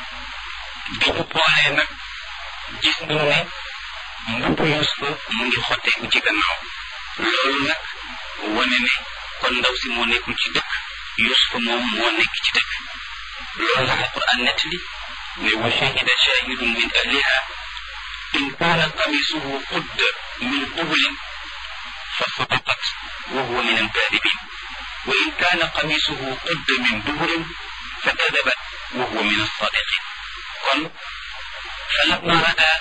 bi ñu xoolee nag gis nañu ne mbubbu Yuusufa mu ngi xotteeku ci gannaaw loolu nag wane ne kon ndaw si moo nekkul ci dëkk Yuusufa moom moo nekk ci dëkk loolu la alquran nettali ne wa shahida shahidun min ahliha in kaana qamisuhu qudda min qubulin fa sadaqat wa huwa min alkaadibin wa in kaana qamisuhu qudda min duburin fa kadabat wa huwa min alsadiqin kon falamma rada